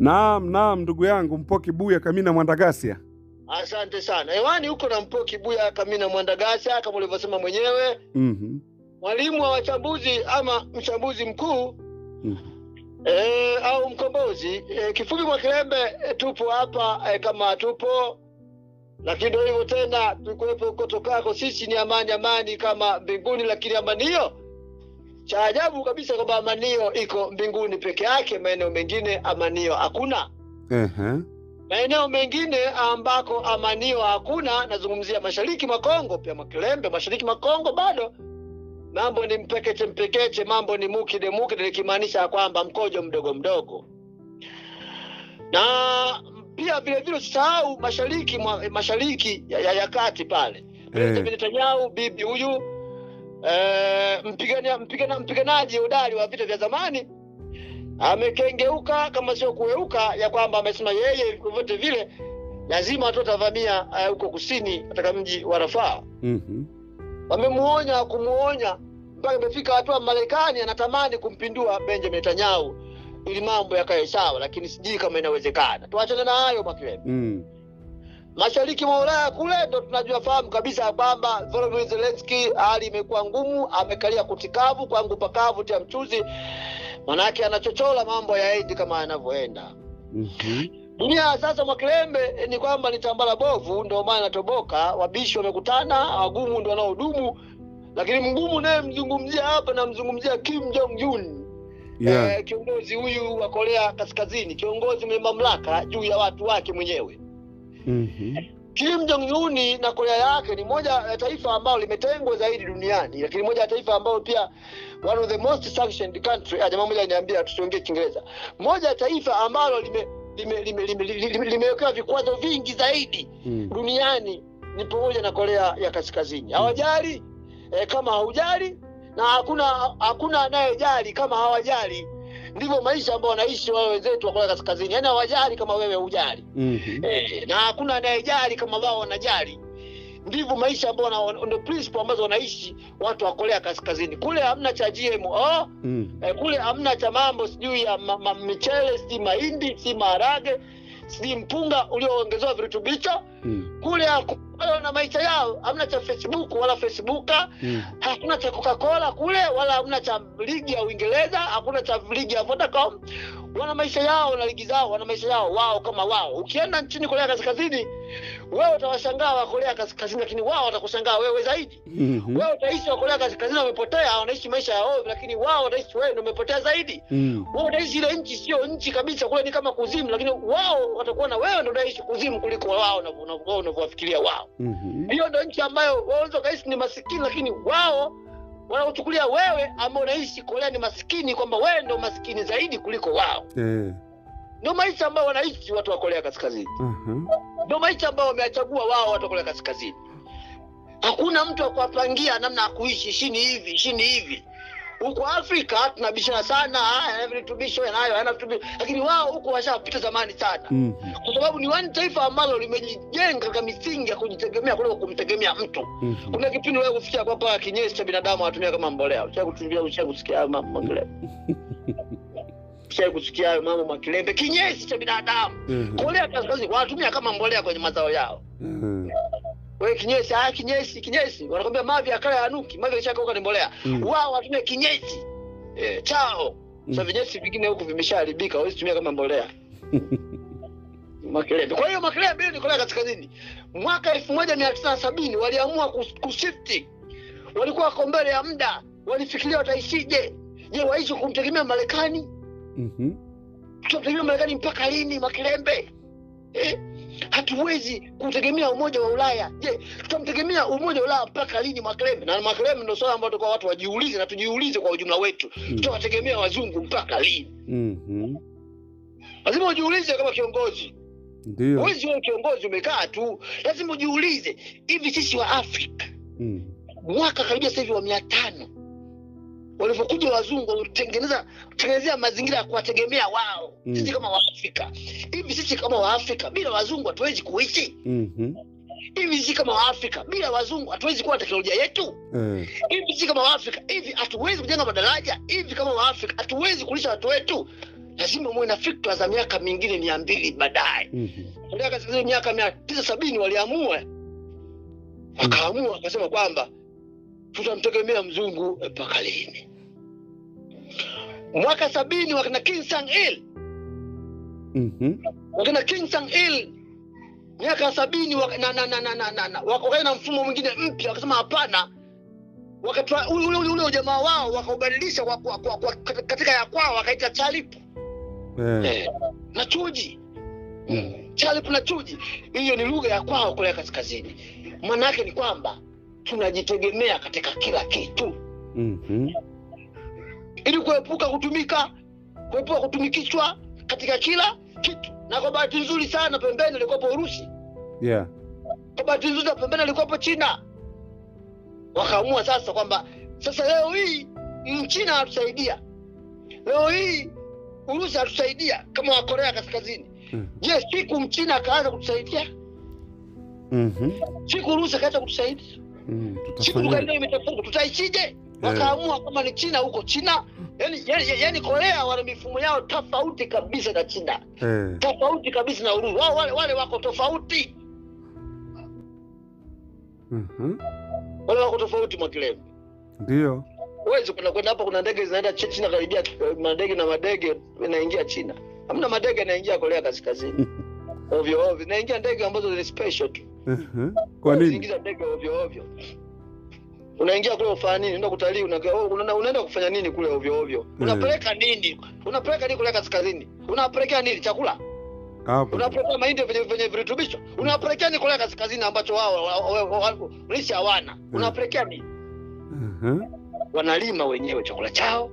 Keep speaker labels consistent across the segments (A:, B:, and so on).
A: Naam, naam, ndugu yangu Mpoki Buya Kamina Mwandagasia.
B: Asante sana. Hewani huko na Mpoki Buya Kamina Mwandagasa, kama ulivyosema mwenyewe,
A: Mhm.
B: mwalimu wa wachambuzi ama mchambuzi mkuu
A: Mhm.
B: e, au mkombozi e, kifupi Mwakilembe e, tupo hapa e, kama tupo, lakini ndio hivyo tena, tulikuwepo huko tokako. Sisi ni amani, amani kama mbinguni, lakini amani hiyo cha ajabu kabisa kwamba amani hiyo iko mbinguni peke yake, maeneo mengine amani hiyo hakuna.
A: Ehe.
B: maeneo mengine ambako amanio hakuna, nazungumzia mashariki mwa Kongo, pia Mwakilembe, mashariki mwa Kongo bado mambo ni mpekeche mpekeche, mambo ni mukide mukide, likimaanisha ya kwamba mkojo mdogo mdogo. Na pia vile vile usisahau mashariki mwa, mashariki ya, ya, ya kati pale Benjamin Netanyahu, bibi huyu eh, mpigania mpigana, mpiganaji hodari wa vita vya zamani amekengeuka kama sio kueuka, ya kwamba amesema yeye vyovyote vile lazima watu watavamia eh, huko kusini katika mji wa Rafaa.
A: Mhm.
B: Wamemuonya kumuonya mpaka imefika hatua Marekani anatamani kumpindua Benjamin Netanyahu ili mambo yakae sawa, lakini sijui kama inawezekana. Tuachane na hayo Mwakilembe.
A: Mm.
B: Mashariki mwa Ulaya kule ndo tunajua fahamu kabisa ya kwamba Volodymyr Zelensky hali imekuwa ngumu, amekalia kutikavu kwangu pakavu tia mchuzi, manake anachochola mambo yaendi kama yanavyoenda.
A: Mhm.
B: Dunia sasa Mwakilembe eh, ni kwamba ni tambala bovu, ndio maana inatoboka. Wabishi wamekutana, wagumu ndio wanaodumu, lakini mgumu naye mzungumzia hapa, namzungumzia Kim Jong Un
A: Yeah.
B: eh, kiongozi huyu wa Korea Kaskazini, kiongozi mwenye mamlaka juu ya watu wake mwenyewe.
A: Mhm.
B: Kim Jong Un na Korea yake ni moja ya taifa ambalo limetengwa zaidi duniani, lakini moja ya taifa ambalo pia one of the most sanctioned country. Ah, jamaa moja niambia tusiongee Kiingereza. Moja ya taifa ambalo lime limewekewa lime, lime, lime, lime, limewekewa vikwazo vingi zaidi
A: Mm.
B: duniani ni pamoja na Korea ya Kaskazini. Hawajali eh, kama haujali na hakuna hakuna anayejali kama hawajali. Ndivyo maisha ambayo wanaishi wale wenzetu wa Korea Kaskazini, yaani hawajali kama wewe hujali
A: Mhm.
B: eh, na hakuna anayejali kama wao wanajali. Ndivyo maisha ambayo wana- ndio principle ambazo wanaishi watu wa Korea Kaskazini. Kule hamna cha GMO
A: Mm.
B: eh, kule hamna cha mambo sijui ya ma, ma, michele sijui mahindi si maharage sijui mpunga ulioongezewa virutubisho
A: Mm.
B: kule haku- wale wana maisha yao, hamna cha Facebook wala Facebooka,
A: Mm.
B: hakuna cha Coca-Cola kule, wala hamna cha ligi ya Uingereza, hakuna cha ligi ya Vodacom. Wana maisha yao na ligi zao, wana maisha yao wao kama wao. Ukienda nchini Korea Kaskazini, wewe utawashangaa wa Korea Kaskazini, lakini wao watakushangaa wewe zaidi.
A: Mhm.
B: Wewe utaishi wa Korea Kaskazini wamepotea, wanaishi maisha ya ovyo, lakini wao wataishi wewe ndio umepotea zaidi.
A: Mm.
B: Wewe utaishi ile nchi sio nchi kabisa, kule ni kama kuzimu, lakini wao watakuwa na wewe ndio unaishi kuzimu kuliko wao na wao unavyowafikiria wao.
A: Mhm.
B: Hiyo ndio nchi ambayo wao wanaweza kahisi ni masikini, lakini wao wanaochukulia wewe ambao unaishi Korea ni masikini, kwamba wewe ndio masikini zaidi kuliko wao.
A: Eh.
B: Ndio maisha ambayo wanaishi watu wa Korea Kaskazini,
A: Aha.
B: ndio maisha ambayo wameyachagua wao watu wa Korea Kaskazini. Hakuna mtu akuwapangia namna ya kuishi, ishini hivi, ishini hivi. Huko Afrika tunabishana sana, haya yana virutubisho, yanayo hayana virutubisho, lakini wao huko washapita zamani sana
A: Mhm.
B: kwa sababu ni wani taifa ambalo limejijenga katika misingi ya kujitegemea kuliko kumtegemea mtu.
A: Mhm.
B: Kuna kipindi wewe kusikia kwamba kinyesi cha binadamu anatumia kama mbolea. Ushawahi kutumbia, ushawahi kusikia hayo mambo Mwakilembe? Ushawahi kusikia hayo mambo Mwakilembe? Kinyesi cha binadamu
A: Mhm.
B: Korea Kaskazini wanatumia kama mbolea kwenye mazao yao.
A: Mhm.
B: Wewe kinyesi, haya kinyesi, kinyesi. Wanakwambia mavi ya kale yanuki, mavi yakishakauka ni mbolea.
A: Mm.
B: Wao wanatumia kinyesi eh, chao. Sasa
A: Mm.
B: vinyesi vingine huku vimeshaharibika, hawezi tumia kama mbolea. Makelebe. Kwa hiyo Makelebe ni Korea Kaskazini. Mwaka elfu moja mia tisa na sabini waliamua kus- kushifti, walikuwa wako mbele ya muda, walifikiria wataishije. Je, waishi kumtegemea Marekani?
A: Mhm.
B: Tutamtegemea Marekani mpaka lini, Makilembe? Eh? Hatuwezi kutegemea umoja wa Ulaya. Je, tutamtegemea umoja wa Ulaya mpaka lini, Makilembe? Na Makilembe ndio swala ambalo tulikuwa watu wajiulize na tujiulize kwa ujumla wetu,
A: Mm.
B: tutawategemea wazungu mpaka lini?
A: Mhm.
B: Lazima ujiulize kama kiongozi
A: Ndio.
B: Huwezi wewe kiongozi umekaa tu, lazima ujiulize, hivi sisi wa Afrika
A: Mm.
B: mwaka karibia sasa hivi wa mia tano walivyokuja wazungu walitengeneza kutengenezea mazingira ya kuwategemea wao
A: Mm.
B: sisi kama Waafrika. Hivi sisi kama Waafrika bila wazungu hatuwezi kuishi.
A: Mhm.
B: Hivi sisi kama Waafrika bila wazungu hatuwezi kuwa na teknolojia yetu.
A: Eh.
B: Hivi sisi kama Waafrika hivi hatuwezi kujenga madaraja. Hivi kama Waafrika hatuwezi kulisha watu wetu. lazima muwe na fikra za miaka mingine mia mbili baadaye
A: Mhm.
B: Korea Kaskazini miaka mia tisa sabini waliamua wakaamua wakasema kwamba tutamtegemea mzungu mpaka lini mwaka sabini wakina Kim Sang Il
A: Mhm.
B: wakina Kim Sang Il miaka sabini waka- na, na, na, na, na, na, na, wakaenda na mfumo mwingine mpya wakasema hapana wakatoa ule ule ule ujamaa wao wakaubadilisha kwa, kwa, kwa, kwa, katika ya kwao wakaita chalipu
A: Eh.
B: eh, na chuji
A: Mm.
B: chalipu na chuji hiyo ni lugha ya kwao korea kaskazini maana yake ni kwamba tunajitegemea katika kila kitu
A: Mhm.
B: ili kuepuka kutumika kuepuka kutumikishwa katika kila kitu na kwa bahati nzuri sana pembeni ilikuwapo urusi
A: Yeah.
B: kwa bahati nzuri na pembeni ilikuwapo china wakaamua sasa kwamba sasa leo hii mchina anatusaidia leo hii urusi anatusaidia kama wakorea kaskazini
A: Mhm.
B: je siku mchina akaanza kutusaidia
A: Mhm.
B: siku urusi akaanza kutusaidia
A: Mm,
B: siku
A: Tutafanyaje?
B: tukaendelea imechafuka tutaishije wakaamua kama ni china huko china yani, yani, yani korea wana mifumo yao tofauti kabisa na china
A: Eh.
B: tofauti kabisa na urusi wao wale, wale wako tofauti
A: Mhm.
B: wale wako tofauti mwakilemu
A: Ndio.
B: huwezi kwenda kwenda hapa kuna ndege zinaenda Chi- china karibia eh, madege na madege inaingia china hamna madege yanaingia korea kaskazini ovyo ovyo inaingia ndege ambazo ni special tu
A: Mhm. Kwa nini?
B: Usiingize ndege ovyo ovyo unaingia kule ufanya nini unaenda kutalii unaenda unaenda- unaenda kufanya nini kule ovyo ovyo unapeleka nini unapeleka nini kule kaskazini unapelekea nini chakula
A: Hapo.
B: unapelekea mahindi venye venye virutubisho unapelekea nini kule kaskazini ambacho wao wa- wa- wa- wa- lishe hawana unapelekea nini
A: Mhm.
B: wanalima wenyewe chakula chao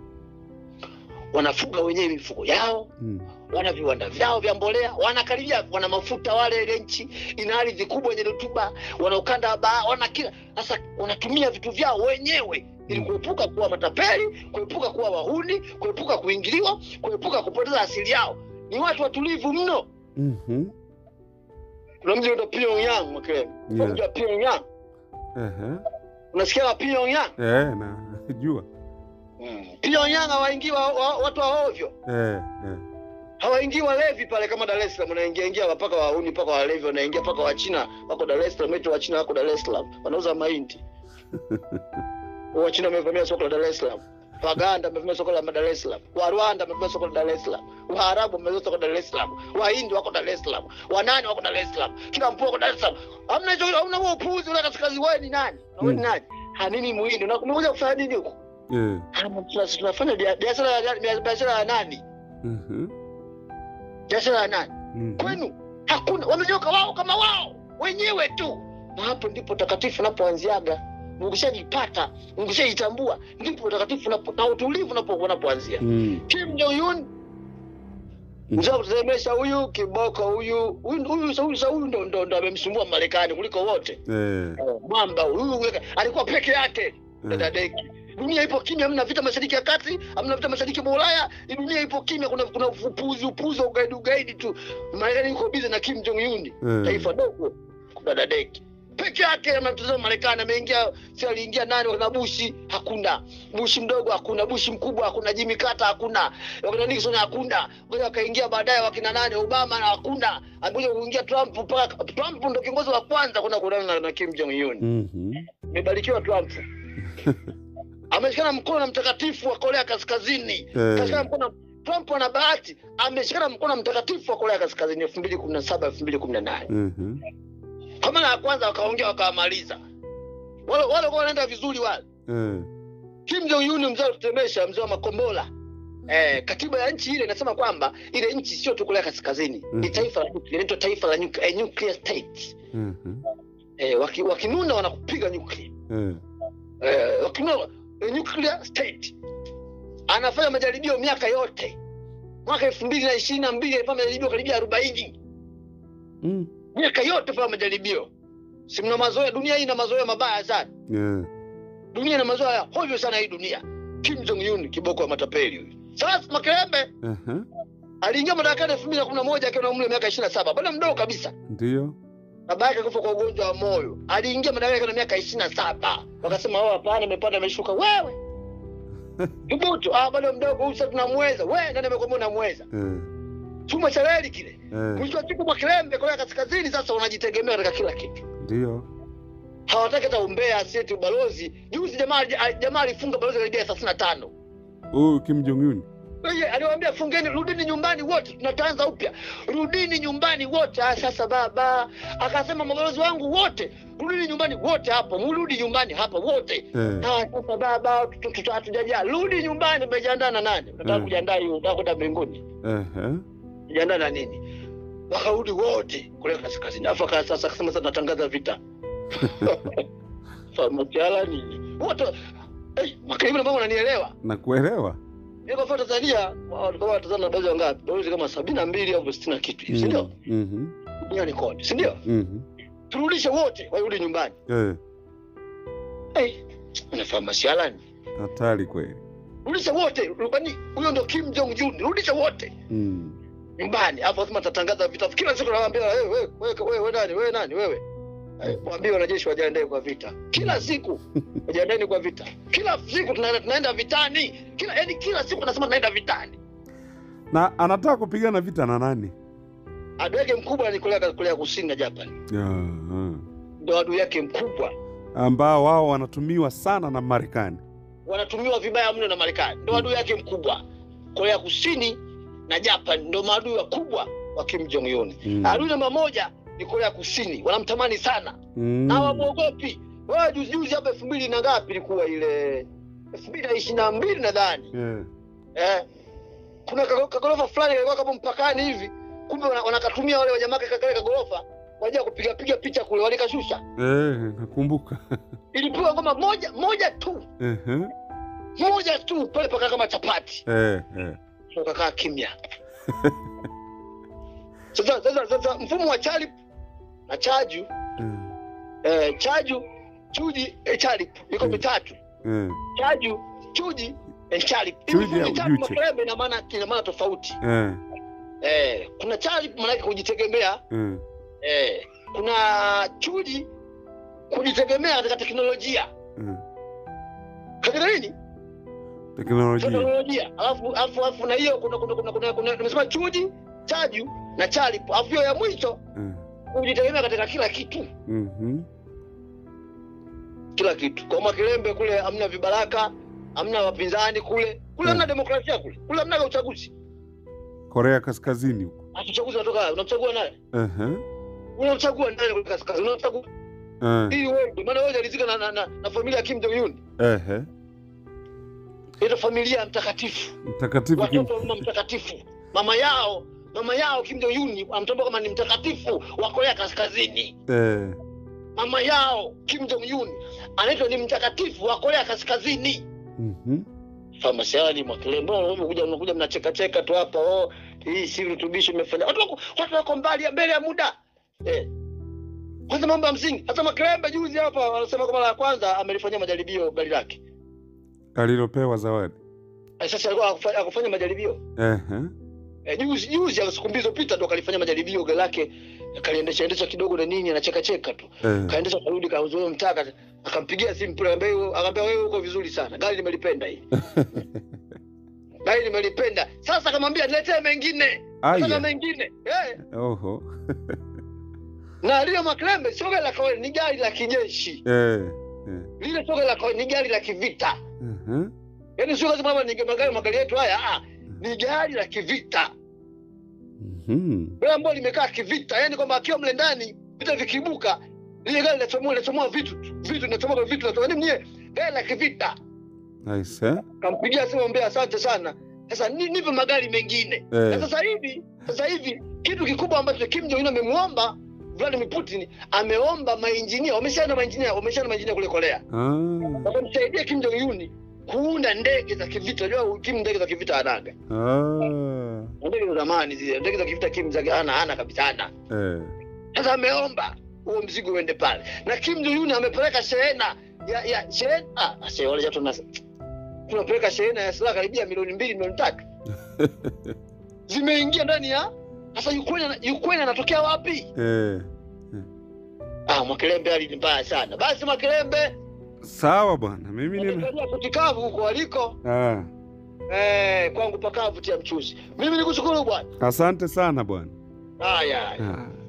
B: wanafuga wenyewe mifugo yao
A: Mm.
B: wana viwanda vyao vya mbolea wanakaribia wana mafuta wale ile nchi ina ardhi kubwa yenye rutuba wana ukanda wa baa wana kila sasa wanatumia vitu vyao wenyewe ili
A: Mm.
B: kuepuka kuwa matapeli kuepuka kuwa wahuni kuepuka kuingiliwa kuepuka kupoteza asili yao ni watu watulivu mno
A: Mhm.
B: kuna mji unaitwa Pyongyang Makelele
A: Yeah.
B: mji wa Pyongyang
A: Ehe.
B: unasikia wa Pyongyang
A: Eh, na jua.
B: Pyongyang hawaingii wa, wa, watu wa ovyo
A: Eh, eh.
B: hawaingii walevi pale kama Dar es Salaam, wanaingia ingia mpaka wahuni mpaka walevi, wanaingia mpaka Wachina wako Dar es Salaam, eti Wachina wako Dar es Salaam wanauza mahindi. Wachina wamevamia soko la Dar es Salaam, Waganda wamevamia soko la Dar es Salaam, wa Rwanda wamevamia soko la Dar es Salaam, Waarabu wamevamia soko la Dar es Salaam, Wahindi wako Dar es Salaam, Wanani wako Dar es Salaam, kila mtu wako Dar es Salaam. Hamna hicho, hamna huo upuuzi ule kaskazi. Wewe ni nani? Na wewe ni
A: Mm.
B: nani? Hanini muhindi? Na umekuja kufanya nini huko?
A: Eh.
B: Ah, tuna- Tunafanya bia- biashara ya biashara ya nani?
A: Mhm.
B: Biashara ya nani?
A: Mhm.
B: kwenu hakuna wamenyoka wao kama wao wenyewe tu na hapo ndipo utakatifu unapoanziaga ukishajipata ukishajitambua ndipo utakatifu unapo- na utulivu unapo- unapoanzia
A: Mm.
B: kim jong un mzee wa kutetemesha huyu kiboko huyu huyu huyu Sauli Sauli ndo ndo ndo amemsumbua Marekani kuliko wote
A: Eh.
B: mwamba huyu huyu alikuwa peke yake dada
A: Eh.
B: Deki. Dunia ipo kimya, hamna vita mashariki ya kati, hamna vita mashariki mwa Ulaya. Hii Dunia ipo kimya, kuna kuna upuzi upuzi wa ugaidi ugaidi tu. Marekani yuko busy na Kim Jong Un,
A: Eh.
B: taifa dogo, dada Deki peke yake anatazama Marekani. Ameingia si aliingia nani? Wakina Bushi hakuna, Bushi mdogo hakuna, Bushi mkubwa hakuna, Jimmy Carter hakuna, wakina Nixon hakuna, ngoja wakaingia baadaye wakina nani, Obama na hakuna, amekuja kuingia Trump. Mpaka Trump ndo kiongozi wa kwanza kwenda kukutana na, na Kim Jong Un
A: Mhm.
B: amebarikiwa Trump. Ameshikana mkono na mtakatifu wa Korea Kaskazini.
A: Eh.
B: Kashikana mkono Trump ana bahati, ameshikana mkono na mtakatifu wa Korea Kaskazini elfu mbili kumi na saba elfu mbili kumi na nane
A: Mhm.
B: Kwa mara ya kwanza wakaongea wakawamaliza wale wale kwa wanaenda vizuri wale.
A: Eh.
B: Kim Jong Un mzee alitutemesha, mzee wa makombola. Eh, katiba ya nchi ile inasema kwamba ile nchi sio tu Korea Kaskazini, ni
A: Mhm.
B: taifa la nuclear, inaitwa taifa la nuclear, eh, nuclear state.
A: Mhm.
B: Eh, waki, wakinuna wanakupiga nuclear.
A: Eh.
B: eh, wakinua eh, nuclear state anafanya majaribio miaka yote mwaka elfu mbili na ishirini na mbili alifanya majaribio karibia arobaini
A: Mm.
B: miaka yote fanya majaribio si mna mazoea dunia hii ina mazoea mabaya sana
A: Eh.
B: dunia ina mazoea ya hovyo sana hii dunia kim jong un kiboko wa matapeli huyu sasa makerembe
A: Aha.
B: aliingia madarakani elfu mbili na kumi na moja akiwa na umri wa miaka ishirini na saba bado mdogo kabisa
A: Ndio.
B: baba yake kufa kwa ugonjwa wa moyo aliingia madarakani akiwa na miaka ishirini na saba wakasema oh hapana amepanda ameshuka wewe Thubutu. Ah, bado mdogo huyu sasa tunamweza. Wewe nani amekwambia unamweza?
A: Eh,
B: Chuma cha reli kile.
A: eh,
B: Mwisho wa siku Mwakilembe Korea Kaskazini sasa wanajitegemea katika kila kitu.
A: ndio.
B: Hawataki hata umbea asieti ubalozi. Juzi jamaa jamaa alifunga balozi karibia 35.
A: Huyu Kim Jong Un.
B: Yeye aliwaambia fungeni, rudini nyumbani wote, tunataanza upya, rudini nyumbani wote. Ah, sasa baba akasema mabalozi wangu wote, rudini nyumbani wote, hapo mrudi nyumbani hapa wote.
A: Eh,
B: Ah, sasa baba, tu- tu- tu- hatujajaa, rudi nyumbani. Umejiandaa na nani? Unataka
A: Mm.
B: kujiandaa hiyo, unataka kwenda mbinguni,
A: eh, eh.
B: umejiandaa na nini? Wakarudi wote kule kaskazini, afu aka- sasa akasema sasa natangaza vita famatiala nini wote Eh, Makarimi ambao unanielewa
A: Nakuelewa.
B: Niko kwa Tanzania walikuwa watazana balozi wangapi? Balozi kama sabini na mbili au sitini na kitu hivi, si ndio?
A: Mm, mhm,
B: Duniani kote, si ndio?
A: mhm.
B: Turudishe wote warudi nyumbani.
A: Eh,
B: Hey, unafahamu masiala ni
A: hatari kweli.
B: rudisha wote, rubani huyo ndo Kim Jong Un, rudisha wote
A: Mm.
B: nyumbani. Hapo lazima tatangaza vita. Kila siku nawaambia wewe wewe wewe wewe wewe nani wewe nani wewe? Eh, Waambie wanajeshi wajiandae kwa vita. Kila siku wajiandaeni kwa vita. Kila siku tunaenda tunaenda vitani. Kila yani kila siku nasema tunaenda vitani.
A: Na anataka kupigana vita na nani?
B: Adui yake mkubwa ni Korea Korea Kusini na Japan.
A: Aha.
B: Ndio adui yake mkubwa.
A: ambao wao wanatumiwa sana na Marekani.
B: wanatumiwa vibaya mno na Marekani, ndo adui yake mkubwa. Korea Kusini na Japan ndo maadui wakubwa wa Kim Jong Un.
A: Mm.
B: Adui namba moja ni Korea Kusini, wanamtamani sana
A: Mm.
B: na hawamwogopi. Wewe juzi juzi hapa elfu mbili na ngapi ilikuwa ile elfu mbili na ishirini na mbili nadhani
A: Yeah.
B: eh, kuna kago- kagorofa fulani kalikuwa kama mpakani hivi, kumbe wana- wanakatumia wale wajamaa kale kale kagorofa kwa ajili ya kupiga piga picha kule, walikashusha.
A: Eh, nakumbuka.
B: Ilipigwa ngoma moja moja tu
A: Ehe.
B: moja tu pale paka kama chapati
A: Eh, eh.
B: ukakaa kimya. Sasa sasa sasa mfumo wa Charip na Chaju
A: Eh,
B: eh, Chaju Chuji eh, Charip iko
A: Mm.
B: mitatu.
A: eh.
B: Chaju Chuji eh, Charip. Hivi
A: Chuji
B: vifungu
A: au
B: vitatu
A: Juche?
B: Makerebe ina maana ina maana tofauti.
A: Eh,
B: Eh, kuna Charip maana yake kujitegemea.
A: eh.
B: Eh, kuna Chuji kujitegemea katika teknolojia.
A: Eh.
B: Katika nini?
A: Teknolojia.
B: Teknolojia. Alafu alafu alafu na hiyo kuna kuna kuna kuna, kuna nimesema Chuji, Chaju na Charip. Alafu hiyo ya mwisho
A: Eh.
B: kujitegemea katika kila kitu.
A: Mhm.
B: kila kitu. Kwa Makilembe kule hamna vibaraka, hamna wapinzani kule, kule hamna demokrasia kule, kule hamna uchaguzi.
A: Korea Kaskazini huko.
B: Hata uchaguzi unatoka wapi? unamchagua nani?
A: Ehe.
B: Unamchagua nani kule kaskazini? Unamchagua
A: Eh.
B: ili wewe, maana wewe alizika na, na, na, na familia ya Kim Jong Un.
A: Ehe.
B: Ile familia ya mtakatifu,
A: Mtakatifu Kim.
B: watoto wa mama mtakatifu. Mama yao mama yao Kim Jong Un anamtambua kama ni mtakatifu wa Korea Kaskazini.
A: Eh.
B: Mama yao Kim Jong Un anaitwa ni mtakatifu wa Korea Kaskazini.
A: Mhm.
B: famasiani Mwakilembe, unakuja unakuja mnacheka cheka tu hapa, oh, hii si virutubisho imefanya. Watu wako watu wako mbali mbele ya muda eh. Kwanza mambo ya msingi. Hata Mwakilembe juzi hapa wanasema kwa mara ya kwanza amelifanyia majaribio gari lake.
A: Alilopewa zawadi.
B: Eh, Sasa alikuwa hakufa- hakufanya majaribio
A: Ehe.
B: eh, juzi juzi au siku mbili zilizopita ndo kalifanya majaribio gari lake, kaliendesha endesha kidogo na nini, anacheka cheka tu,
A: Eh.
B: kaendesha karudi, kauzoea mtaka, akampigia simu pale, ambaye akamwambia wewe uko vizuri sana, gari nimelipenda hili gari nimelipenda. Sasa akamwambia niletee mengine Nataka
A: Aya.
B: mengine eh.
A: Oho.
B: Na lile Maklembe sio gari la kawaida, ni gari la kijeshi.
A: Eh.
B: Lile sio gari la kawaida, ni gari la kivita.
A: Ehe.
B: Yaani sio lazima kama ni magari magari yetu haya, ah, ni gari la kivita.
A: Mhm.
B: Gari ambalo limekaa kivita, yaani kwamba akiwa mle ndani vita vikiibuka, lile gari linachomoa linachomoa vitu tu. Vitu linachomoa vitu linachomoa. Yaani mwenyewe gari la kivita.
A: Nice. Eh?
B: Kampigia simu mbea, asante sana. Sasa ni- nipe magari mengine. Na
A: Eh.
B: sasa hivi sasa hivi kitu kikubwa ambacho Kim Jong Un amemuomba Vladimir Putin ameomba mainjinia, wameshaenda mainjinia, wameshaenda mainjinia kule Korea,
A: Ah.
B: wakamsaidia Kim Jong Un kuunda ndege za kivita. Unajua Kim ndege za kivita anaga
A: Ah.
B: ndege za zamani zile, ndege za kivita Kim zake hana hana kabisa hana.
A: Eh.
B: Sasa ameomba huo mzigo uende pale, na Kim Jong Un amepeleka shehena ya ya shehena ah, sasa wale watu na tunapeleka shehena ya silaha karibia milioni mbili milioni tatu zimeingia ndani ya sasa. Ukraine Ukraine anatokea wapi?
A: Eh.
B: Ah, Mwakilembe hali ni mbaya sana. Basi Mwakilembe
A: Sawa bwana, mimi nina
B: Wamekalia kutikavu huko waliko.
A: ah,
B: Eh, kwangu pakavu tia mchuzi. Mimi nikushukuru bwana.
A: asante sana bwana.
B: Haya. haya.
A: Ah.